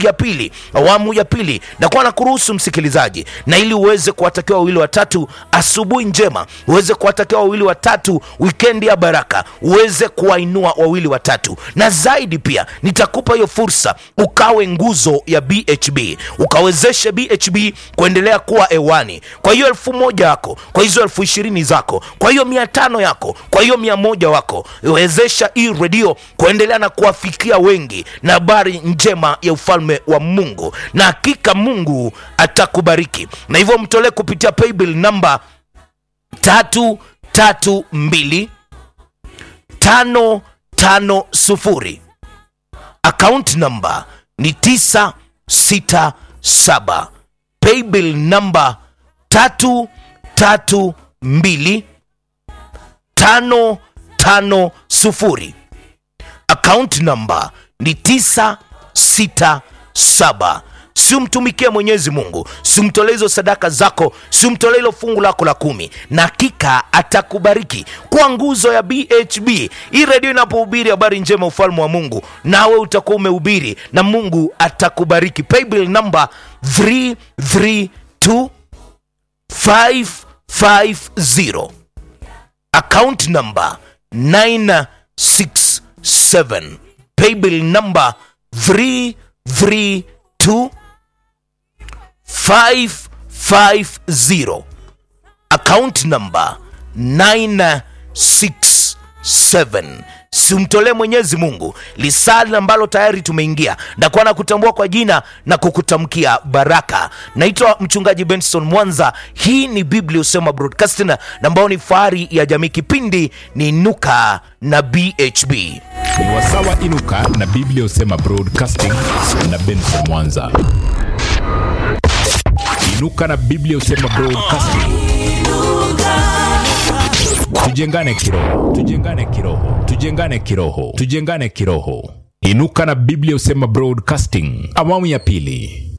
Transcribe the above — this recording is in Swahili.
ya pili awamu ya pili nakuwa na kuruhusu msikilizaji na ili uweze kuwatakia wawili watatu asubuhi njema uweze kuwatakia wawili watatu wikendi ya baraka uweze kuwainua wawili watatu na zaidi pia nitakupa hiyo fursa ukawe nguzo ya bhb ukawezeshe bhb kuendelea kuwa hewani kwa hiyo elfu moja yako kwa hizo elfu ishirini zako kwa hiyo mia tano yako kwa hiyo mia moja wako wezesha hii redio kuendelea na kuwafikia wengi na habari njema ya ufalme wa mungu na hakika mungu atakubariki na hivyo mtolee kupitia paybill namba tatu tatu mbili tano tano sufuri account number ni tisa sita saba paybill namba tatu tatu mbili tano tano sufuri account number ni tisa sita saba simtumikie mwenyezi mungu simtolee hizo sadaka zako simtolee hilo fungu lako la kumi na hakika atakubariki kwa nguzo ya bhb hii redio inapohubiri habari njema ufalme wa mungu nawe utakuwa umehubiri na mungu atakubariki paybill number 332 550 account number 967 paybill number 332 550 account number 967 simtolee mwenyezi mungu lisali ambalo tayari tumeingia nakuwa na kutambua kwa jina na kukutamkia baraka naitwa mchungaji benson mwanza hii ni biblia usema broadcasting na ambao ni fahari ya jamii kipindi ni nuka na bhb ni wasawa inuka na biblia usema broadcasting na benson mwanza inuka na biblia usema broadcasting tujengane kiroho tujengane kiroho tujengane kiroho tujengane kiroho inuka na biblia usema broadcasting awamu ya pili